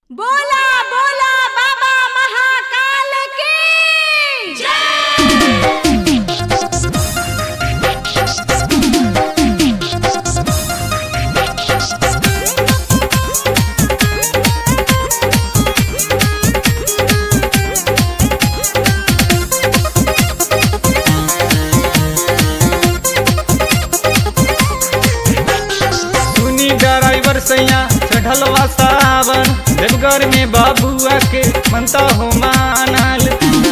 बोला बोला बाबा महाकाल की सुनी ड्राइवर सैया चढ़लवा सावन देवघर में बाबुआ के मनता हो मानल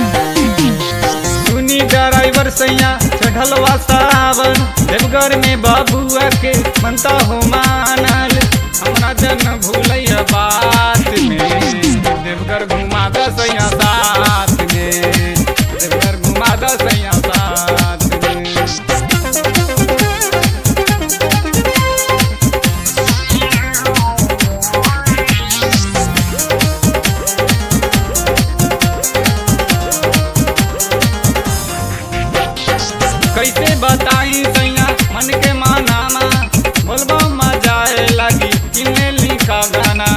सुनी ड्राइवर सैया चढ़लवा सावन देवघर में बाबुआ के मनता हो मानल हमरा जन भूलैया बात में देवघर घुमा द सैया साथ में देवघर घुमा द सैया साथ में कैसे बताई सैया मन के मानामा बोलबो मजा आए लगी किने लिखा गाना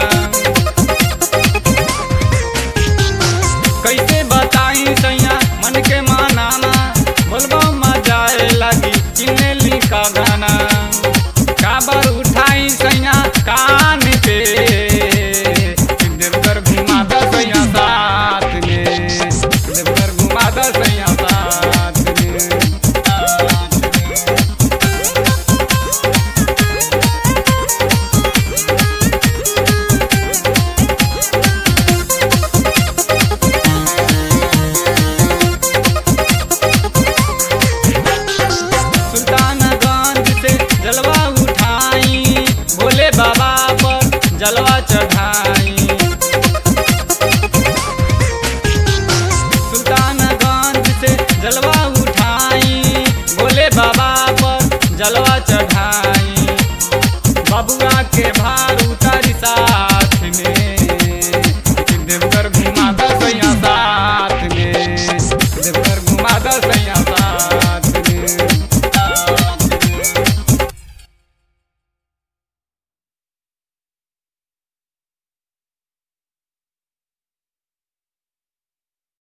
कैसे बताई सैया मन के मानामा बोलबो मजा आए लगी किने लिखा गाना काबर उठाई सैया कान पे देवघर घुमा द सैया साथ में देवघर घुमा द सैया साथ में साथ में। सुल्तानगंज से जलवा उठाई भोले बाबा पर जलवा चढ़ाई सुल्तानगंज से जलवा उठाई भोले बाबा पर जलवा चढ़ाई बबुआ के भार